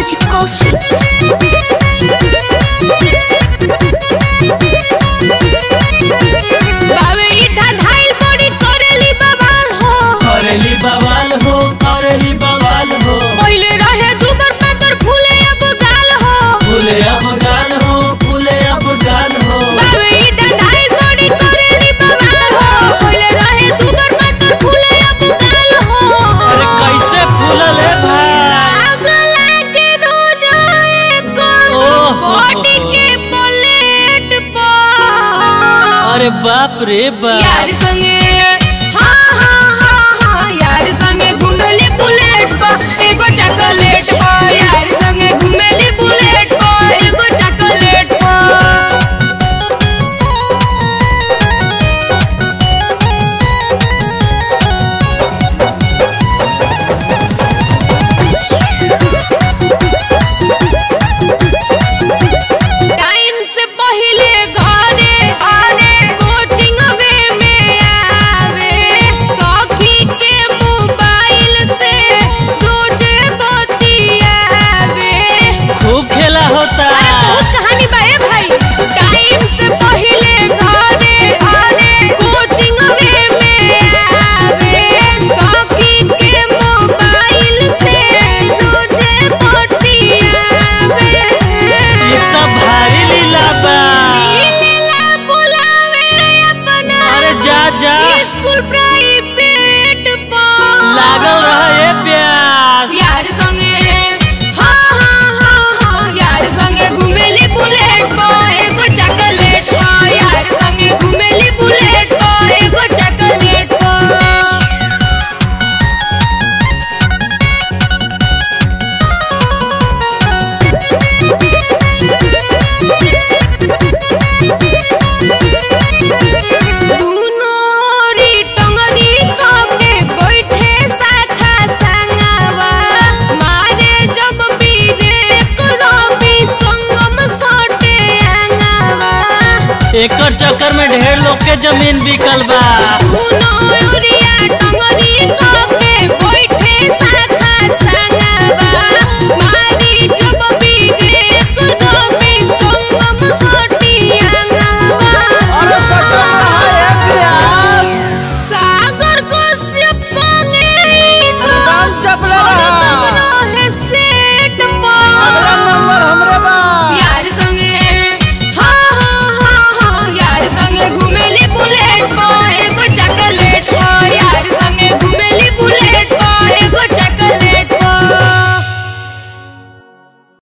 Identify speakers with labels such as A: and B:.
A: Music Caution. बावे ईटा धाइल बड़ी करेली बवाल हो
B: करेली बवाल हो करेली बवाल हो
A: पहिले रहे दुबर पातर फूले अब गाल हो
B: फूले अब गाल हो फूले अब गाल हो
A: बावे ईटा धाइल बड़ी करेली बवाल हो पहिले रहे दुबर पातर फूले अब गाल हो
B: अरे कैसे फूलल है भाई
A: आग लागे रोज एक
B: ओह।
A: बॉडी के प्लेट पर
B: अरे बाप रे बाप
A: यार संगे हाँ हाँ हाँ हाँ यार संगे घुमेली बुलेट पर एगो चॉकलेट पर यार संगे घुमेली बुलेट पर एगो चॉकलेट पर टाइम से पहले घरे आने कोचिंग में में आवे सखी के मोबाइल से रोज बतियावे
B: खूब खेला होता
A: अरे बहुत कहानी बा ए भाई टाइम से पहले घरे आने कोचिंग में में आवे सखी के मोबाइल से रोज बतियावे
B: ये तो भारी लीला बा
A: लीला बुलावे अपना
B: अरे जा जा
A: स्कूल प्राइवेट पर
B: लागल रहे प्यास
A: यार संगे हाँ हाँ हाँ हाँ यार संगे घुमेली बुलेट पर एगो चॉकलेट पर यार संगे घुमेली बुलेट पर एगो चॉकलेट पर दुनो री टंगरी काके बैठे साथा संगवा मारे जब बीरे करबी संगम सटे अंगवा
B: एकर चक्कर में ढेर लोग के जमीन बिकल बा
A: दुनो